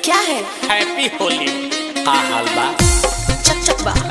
क्या है हैप्पी होली हा हाल बा चक चक बा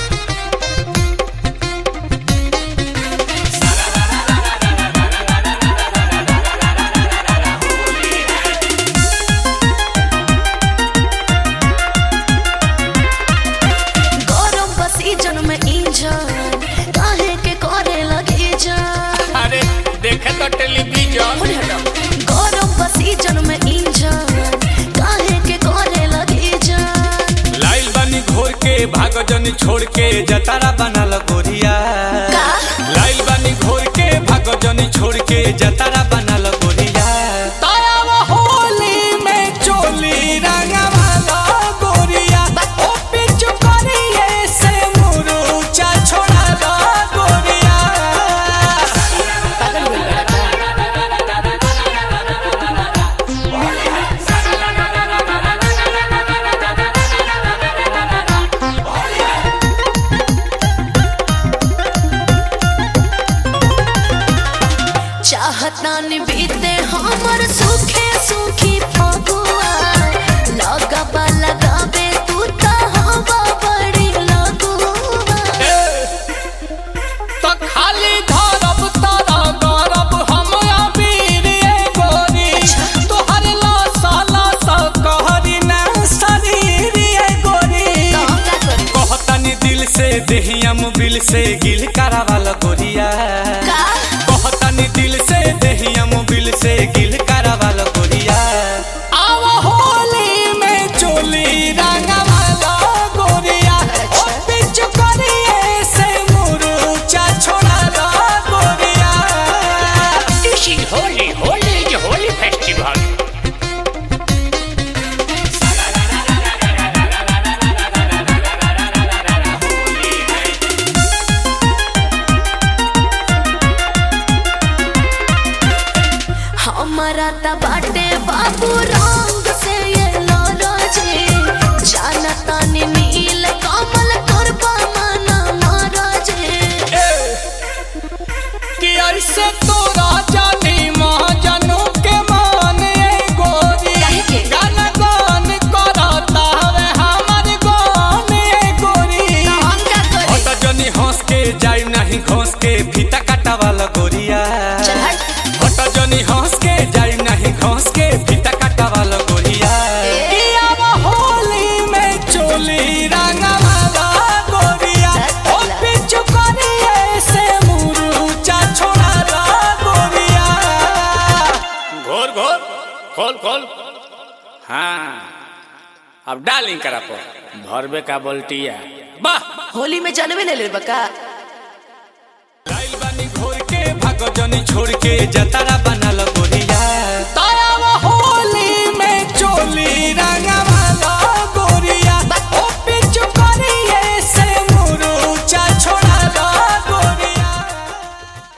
गरम सीजन में इंजन काहे के करे लगे जान अरे देखे तो टेलीविजन बोले हटो गरम सीजन में इंजन काहे के करे लगे जान लाइल बनी घोर के भागो जनी छोड़ के जतारा बनल गोरिया का लाइल बनी घोर के भागो जनी छोड़ के जतारा बनल गोरिया तायाव होली में चोली रंगवाला गोरिया ओ पिचु करिए से मुरुचा छोड़ाला गोरिया पागल हो गया चाहता न बीते हमर सुखे सुखी फगुआ लगबा लगाबे तू त हवा बड़ी लगुआ तो खाली धरब तारा गरब हम अबीर ए गोरी तोहर लासा लासा कहरी ना शरीर ए गोरी तो हम का करी कहतनी दिल से देहियम बिल से गिल करावाल गोरिया का कहतनी दिल से देहियम बिल से गिल करावाल गोरिया आव होली में चोली रंगवाला गोरिया ओ पिच करिए से मुरुचा छोड़ाला गोरिया This is Holy, Holy is a holy festival. हमारा त बाटे बाबू रंग से ये लोरोजे जानता ने नील कमल करबा मना महाराजे कि ऐसे तोरा जानी महाजनों के मान ए गोरी काहे के? गाना गान करता हवे हमर गान ए गोरी तो हम का करी हट जनी हंस के जाई नहीं घोंस के फीता काटा वाला गोरिया चल हट हट जनी हंस के जाई नहीं घोंस के फीता काटा वाला गोरिया ए। कि अब होली में चोली रंगा वाला गोरिया ओ पिचु करिए से मुरुचा छोड़ा ला गोरिया घोर घोर खोल खोल हाँ अब डालिंग करा पो भरबे का बोल्टिया वाह होली में जानवे ले ले बका लाइल बानी घोर के भागो जनी छोड़ के जतारा बनल